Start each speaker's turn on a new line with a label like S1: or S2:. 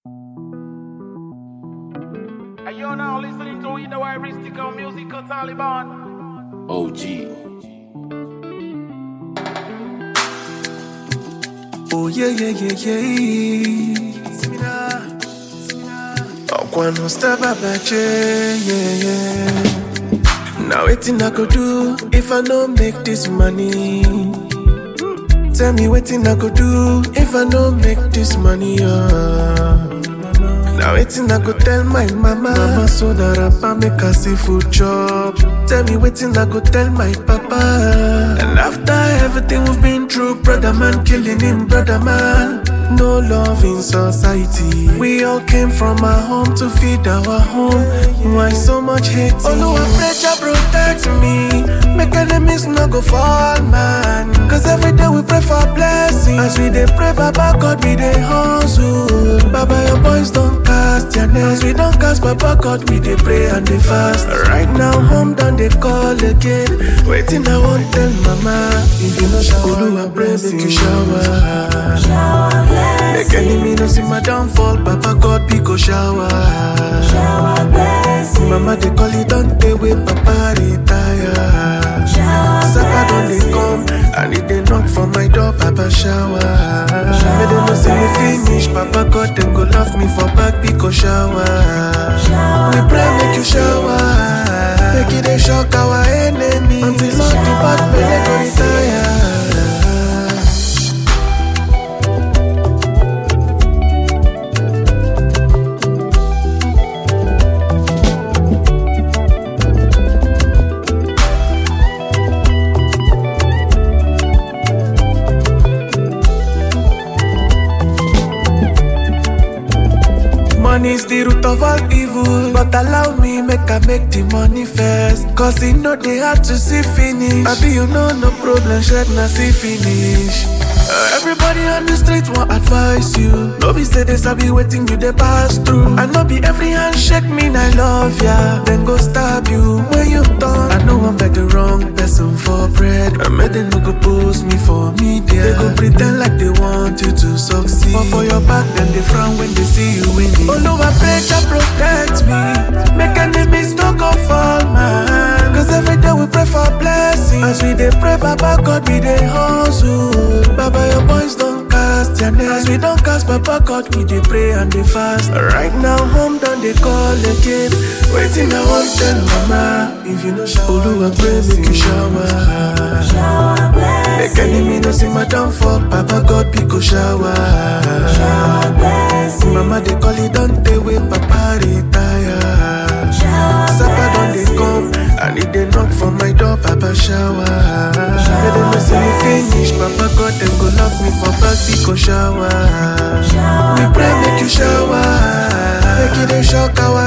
S1: And you're now listening to the Mystical Musical Taliban.
S2: OG.
S3: Oh yeah yeah yeah yeah. Ọkwa no step abache yeah yeah. Now wetin I go do if I no make this money? Tell me wetin I go do if I no make this money? Uh. Now wetin I go tell my mama? Mama so that rapper make her see food chop. Tell me wetin I go tell my papa? And after everything we've been through, brother man killing him, brother man. No love in society. We all came from our home to feed our home. Why so much hate? Oh no, pressure protect me. Make enemies no go fall, man. Cause every day we pray for blessing. As we dey pray, Baba God, we dey hustle. Baba, your boys don't cast their nets. As we don't cast, Baba God, we dey pray and dey fast. Right now, home done they call again. Waiting, I won't tell mama. If you know shower, Oluwa pray make you shower. Make enemy no see my downfall, Papa God be go shower. Mama they call it don't they wait, Papa retire. Sapa don't they come and if they knock for my door, Papa shower. Make them no see me finish, Papa God them go love me for back, be go shower. We pray make you shower, make it a shock our enemy until all the bad men go retire. Money's the root of all evil. But allow me make I make the money first. Cause it know they hard to see finish. I be you know no problem, shed na see finish. Uh, everybody on the street want advise you. No be say this I be waiting you they pass through. I know be every handshake mean I love ya. Then go stab you when you done. I know I'm beg the wrong person for bread. I made them no go post me for media. They go pretend like they want you to succeed. But for your back, then they frown when they see you winning. Oh no, I pray to protect me. Make enemies no go fall, man. Cause every day we pray for blessing. As we dey pray, Baba God, we dey hustle. Baba, your boys don't cast their net. As we don't cast, Baba God, we dey pray and dey fast. Right now, home done they call again. Waiting, I want tell mama. If you know shower, Oluwa pray make you shower. Make enemy no see my downfall, Papa God be go shower. Mama they call it don't they wait, Papa retire. Sapa don't they come and if they knock for my door, Papa shower. Make them no see me finish, Papa God them go love me for back, be go shower. We pray make you shower, make it a shock our